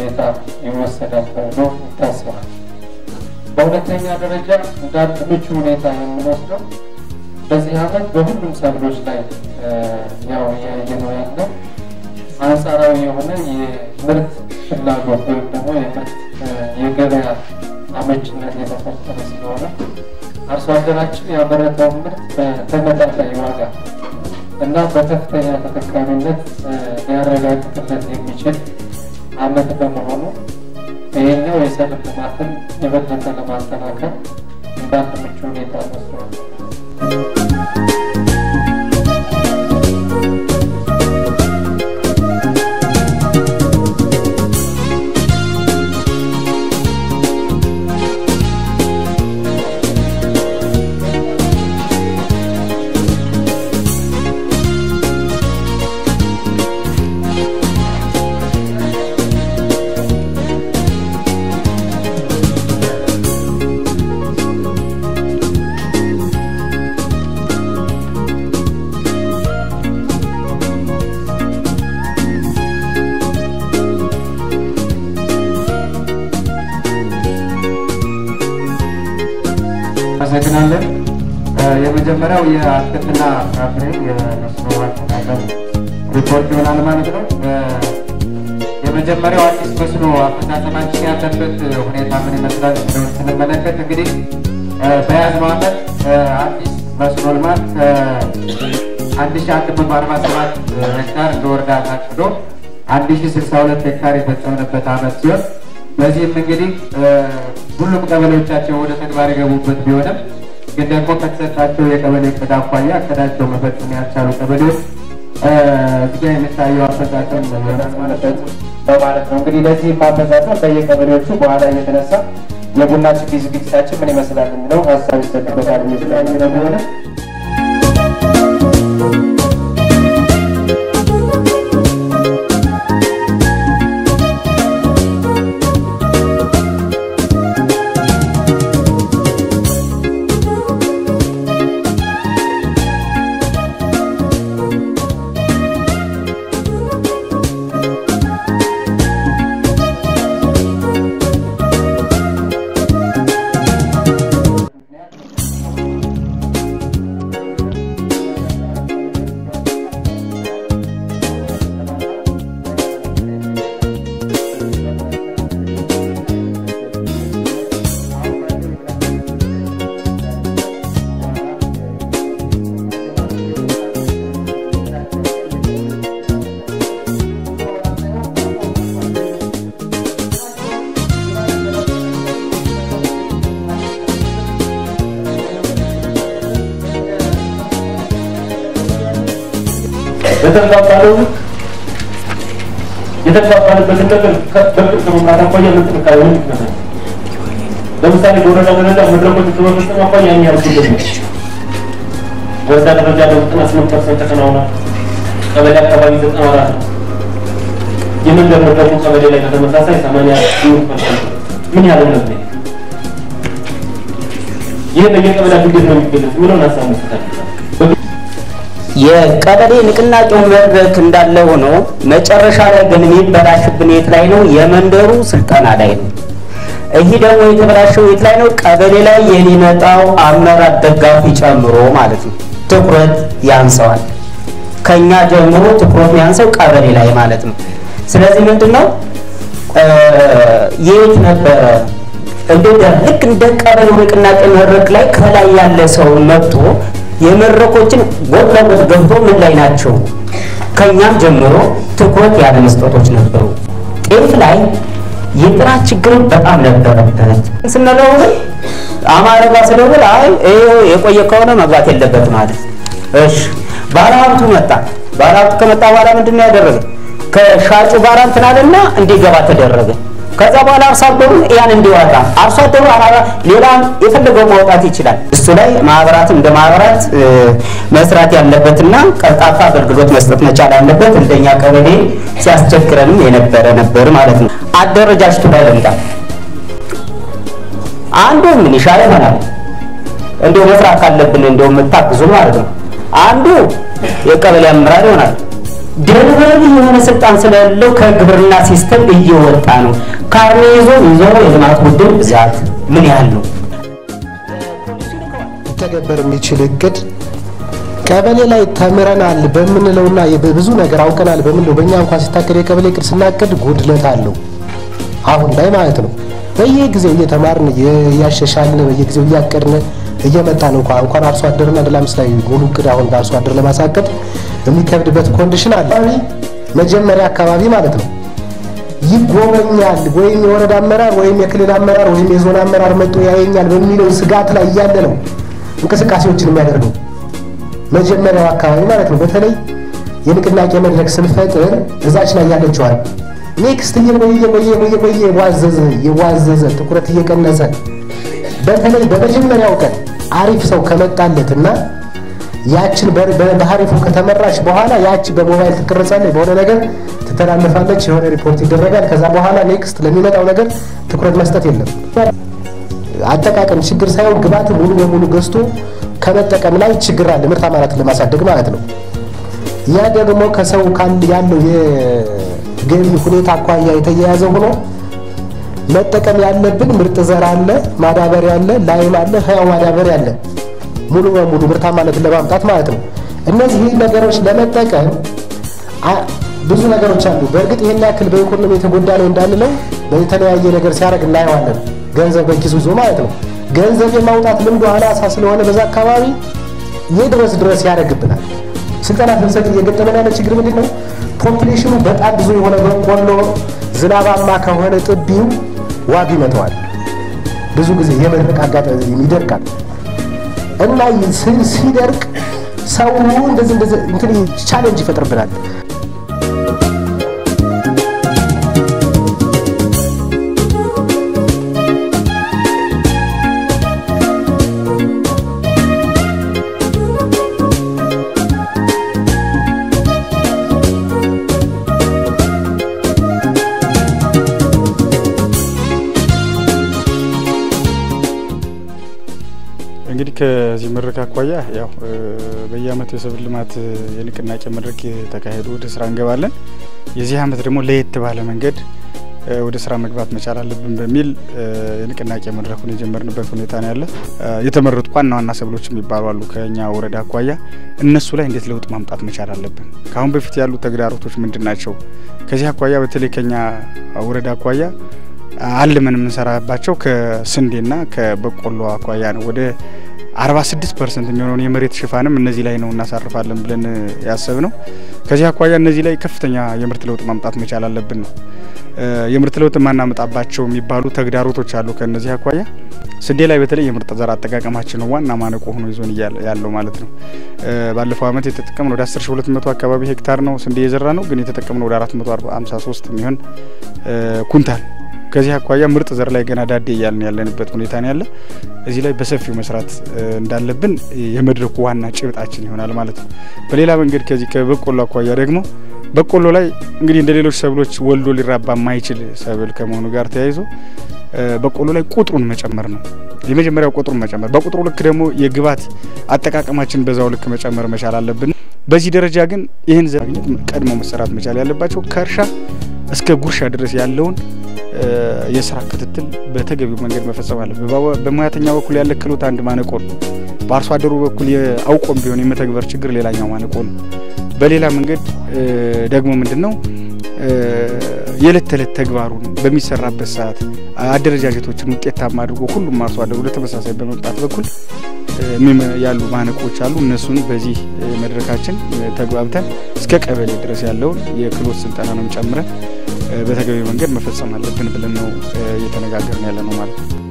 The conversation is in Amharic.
ሁኔታ ይወሰዳል ተብሎ ይታሰባል። በሁለተኛ ደረጃ እንዳንድ ምቹ ሁኔታ የምንወስደው በዚህ ዓመት በሁሉም ሰብሎች ላይ ያው እያየነው ያለው አንጻራዊ የሆነ የምርት ፍላጎት ወይም ደግሞ የምርት የገበያ አመችነት የተፈጠረ ስለሆነ አርሶ አደራችን ያመረተውን ምርት በተመጣጣኝ ዋጋ እና በከፍተኛ ተጠቃሚነት ሊያረጋግጥለት የሚችል ዓመት በመሆኑ ይሄኛው የሰብል ልማትን የበለጠ ለማጠናከር እንዳንድ ምቹ ሁኔታ መስሏል። አመሰግናለን። የመጀመሪያው የአትክልትና ፍራፍሬ የመስኖ አጠቃቀም ሪፖርት ይሆናል ማለት ነው። የመጀመሪያው አዲስ መስኖ አፈጻጸማችን ያለበት ሁኔታ ምን ይመስላል የሚለውን ስንመለከት እንግዲህ በያዝነው ዓመት አዲስ መስኖ ልማት አንድ ሺ አንድ መቶ አርባ ሰባት ሄክታር እንደ ወረዳ ታቅዶ አንድ ሺ ስልሳ ሁለት ሄክታር የፈጸምንበት ዓመት ሲሆን በዚህም እንግዲህ ሁሉም ቀበሌዎቻቸው ወደ ተግባር የገቡበት ቢሆንም ግን ደግሞ ከተሰጣቸው የቀበሌ እቅድ አኳያ እቅዳቸው መፈጸም ያልቻሉ ቀበሌዎች እዚጋ የሚታየው አፈጻጸም ይሆናል ማለት ነው በማለት ነው። እንግዲህ ለዚህ ማፈጻጸም በየቀበሌዎቹ በኋላ እየተነሳ የቡና ችግኝ ዝግጅታችን ምን ይመስላል የሚለው ሀሳብ ይሰጥበታል የሚል ነው ቢሆንም የተግባባለው የተግባባንበትን ነገር በቅርብ ከመምራት አኳያ ምን ጥንካሬ ሆን ይመስላል? ለምሳሌ በወረዳ ደረጃ መድረኮች በመፈጸም አኳያ ያን ያህል ጉድለት ነው። ወረዳ ደረጃ በዘጠና ስምንት ፐርሰንት ተከናውኗል። ቀበሌ አካባቢ ዘጠና አራት ነው። የመንደር መድረኩ ቀበሌ ላይ በተመሳሳይ ሰማንያ ስምንት ፐርሰንት ምን ያህል ነው? ይህ በየቀበሌያቱ እንዴት ነው የሚገለጽ የሚለውን ሀሳብ መስጠት አለበት። የቀበሌ ንቅናቄው መድረክ እንዳለ ሆኖ መጨረሻ ላይ ግን የሚበላሽብን የት ላይ ነው? የመንደሩ ስልጠና ላይ ነው። ይህ ደግሞ የተበላሸው የት ላይ ነው? ቀበሌ ላይ የሚመጣው አመራር ደጋፊ ጨምሮ ማለት ነው። ትኩረት ያንሰዋል። ከኛ ጀምሮ ትኩረት ያንሰው ቀበሌ ላይ ማለት ነው። ስለዚህ ምንድን ነው የት ነበረ እንደ ልክ እንደ ቀበሌው ንቅናቄ መድረክ ላይ ከላይ ያለ ሰው መጥቶ የመድረኮችን ጎጥ ለጎጥ ገብቶ ምን ላይ ናቸው ከኛም ጀምሮ ትኩረት ያለ መስጠቶች ነበሩ። ጤፍ ላይ የጥራት ችግር በጣም ነበረበት ስንለው ግን አማረ ጋር ስለብል አይ ይኸው የቆየ ከሆነ መግባት የለበት ማለት እሺ ባለሀብቱ መጣ። ባለሀብቱ ከመጣ በኋላ ምንድን ነው ያደረገ? ከሻጩ ጋር እንትን አለና እንዲገባ ተደረገ። ከዛ በኋላ አርሶ አደሩ ያን እንዲዋጣ አርሶ አደሩ ሌላም የፈለገው ማውጣት ይችላል። እሱ ላይ ማህበራት እንደ ማህበራት መስራት ያለበትና ቀልጣፋ አገልግሎት መስጠት መቻል አለበት። እንደኛ ቀበሌ ሲያስቸግረንም የነበረ ነበር ማለት ነው። አደረጃጀቱ ላይ ልምጣ። አንዱ ሚሊሻ ይሆናል እንዲሁ መስራት ካለብን እንዲሁ የምታግዙ ማለት ነው። አንዱ የቀበሌ አመራር ይሆናል። ደልበል የሆነ ስልጣን ስለሌለው ከግብርና ሲስተም እየወጣ ነው። ካርኔ ይዞ ይዞ የልማት ቡድን ብዛት ምን ያህል ነው? ሊተገበር የሚችል እቅድ ቀበሌ ላይ ተምረናል በምንለውና ብዙ ነገር አውቀናል በምንለው በእኛ እንኳን ሲታቀድ የቀበሌ እቅድ ስናቅድ ጉድለት አለው። አሁን ላይ ማለት ነው። በየጊዜው እየተማርን እያሻሻልን በየጊዜው እያቀድን እየመጣን እንኳ እንኳን አርሶ አደርና ደላምስ ላይ ሙሉ እቅድ አሁን በአርሶ አደር ለማሳቀድ የሚከብድበት ኮንዲሽን አለ። መጀመሪያ አካባቢ ማለት ነው ይጎበኛል ወይም የወረዳ አመራር ወይም የክልል አመራር ወይም የዞን አመራር መጥቶ ያየኛል በሚለው ስጋት ላይ እያለ ነው እንቅስቃሴዎችን የሚያደርገው መጀመሪያው አካባቢ ማለት ነው። በተለይ የንቅናቄ መድረክ ስንፈጥር እዛች ላይ ያለችዋል ኔክስት እየቆየ እየቆየ እየቆየ የዋዘዘ የዋዘዘ ትኩረት እየቀነሰ በተለይ በመጀመሪያው ቀን አሪፍ ሰው ከመጣለትና ያችን በሀሪፉ ከተመራች በኋላ ያች በሞባይል ትቀረጻለች፣ በሆነ ነገር ትተላለፋለች፣ የሆነ ሪፖርት ይደረጋል። ከዛ በኋላ ኔክስት ለሚመጣው ነገር ትኩረት መስጠት የለም። አጠቃቀም ችግር ሳይሆን ግብዓት ሙሉ በሙሉ ገዝቶ ከመጠቀም ላይ ችግር አለ፣ ምርታማነትን ለማሳደግ ማለት ነው። ያ ደግሞ ከሰው ያለው የገቢ ሁኔታ አኳያ የተያያዘ ሆኖ መጠቀም ያለብን ምርጥ ዘር አለ፣ ማዳበሪያ አለ፣ ላይም አለ፣ ህያው ማዳበሪያ አለ። ሙሉ በሙሉ ምርታማነትን ለማምጣት ማለት ነው። እነዚህ ነገሮች ለመጠቀም ብዙ ነገሮች አሉ። በእርግጥ ይህን ያክል በኢኮኖሚ የተጎዳ ነው እንዳንለው በተለያየ ነገር ሲያደርግ እናየዋለን። ገንዘብ በኪሱ ይዞ ማለት ነው። ገንዘብ የማውጣት ልምዱ አናሳ ስለሆነ በዛ አካባቢ የድረስ ድረስ ያደርግብናል። ስልጠና ስንሰጥ እየገጠመን ያለ ችግር ምንድን ነው? ፖፕሌሽኑ በጣም ብዙ የሆነ በቆሎ ዝናባማ ከሆነ ጥቢው ዋግ ይመተዋል። ብዙ ጊዜ የመድረቅ አጋጣሚ ይደርቃል እና ሲደርቅ ሰው እንደዚህ እንደዚህ እንትን ቻሌንጅ ይፈጥርብናል። እንግዲህ ከዚህ መድረክ አኳያ ያው በየአመቱ የሰብል ልማት የንቅናቄ መድረክ ተካሄዶ ወደ ስራ እንገባለን። የዚህ አመት ደግሞ ለየት ባለ መንገድ ወደ ስራ መግባት መቻል አለብን በሚል የንቅናቄ መድረኩን የጀመርንበት ሁኔታ ነው ያለ። የተመረጡ ዋና ዋና ሰብሎች የሚባሉ አሉ ከኛ ወረዳ አኳያ እነሱ ላይ እንዴት ለውጥ ማምጣት መቻል አለብን። ከአሁን በፊት ያሉ ተግዳሮቶች ምንድን ናቸው? ከዚህ አኳያ በተለይ ከኛ ወረዳ አኳያ አልመን የምንሰራባቸው ከስንዴና ከበቆሎ አኳያ ነው። ወደ 46 ፐርሰንት የሚሆነውን የመሬት ሽፋንም እነዚህ ላይ ነው እናሳርፋለን ብለን ያሰብ ነው። ከዚህ አኳያ እነዚህ ላይ ከፍተኛ የምርት ለውጥ ማምጣት መቻል አለብን ነው። የምርት ለውጥ የማናመጣባቸው የሚባሉ ተግዳሮቶች አሉ። ከእነዚህ አኳያ ስንዴ ላይ በተለይ የምርጥ ዘር አጠቃቀማችን ነው ዋና ማነቆ ሆኖ ይዞን ያለው ማለት ነው። ባለፈው አመት የተጠቀምነው ወደ 10200 አካባቢ ሄክታር ነው ስንዴ የዘራ ነው፣ ግን የተጠቀምነው ወደ 453 የሚሆን ኩንታል ከዚህ አኳያ ምርጥ ዘር ላይ ገና ዳዴ እያልን ያለንበት ሁኔታ ነው ያለ። እዚህ ላይ በሰፊው መስራት እንዳለብን የመድረኩ ዋና ጭብጣችን ይሆናል ማለት ነው። በሌላ መንገድ ከዚህ ከበቆሎ አኳያ ደግሞ በቆሎ ላይ እንግዲህ እንደ ሌሎች ሰብሎች ወልዶ ሊራባ የማይችል ሰብል ከመሆኑ ጋር ተያይዞ በቆሎ ላይ ቁጥሩን መጨመር ነው የመጀመሪያው፣ ቁጥሩን መጨመር። በቁጥሩ ልክ ደግሞ የግብዓት አጠቃቀማችን በዛው ልክ መጨመር መቻል አለብን። በዚህ ደረጃ ግን ይህን ዘር ቀድሞ መሰራት መቻል ያለባቸው ከእርሻ እስከ ጉርሻ ድረስ ያለውን የስራ ክትትል በተገቢው መንገድ መፈጸም አለ። በሙያተኛ በኩል ያለ ክህሎት አንድ ማነቆ ነው። በአርሶ አደሩ በኩል አውቆም ቢሆን የመተግበር ችግር ሌላኛው ማነቆ ነው። በሌላ መንገድ ደግሞ ምንድን ነው የዕለት ተዕለት ተግባሩን በሚሰራበት ሰዓት አደረጃጀቶችን ውጤታማ አድርጎ ሁሉም አርሶ አደሩ ወደ ተመሳሳይ በመምጣት በኩል ያሉ ማነቆች አሉ። እነሱን በዚህ መድረካችን ተግባብተን እስከ ቀበሌ ድረስ ያለውን የክህሎት ስልጠናንም ጨምረን በተገቢ መንገድ መፈጸም አለብን ብለን ነው እየተነጋገርን ያለ ነው ማለት ነው።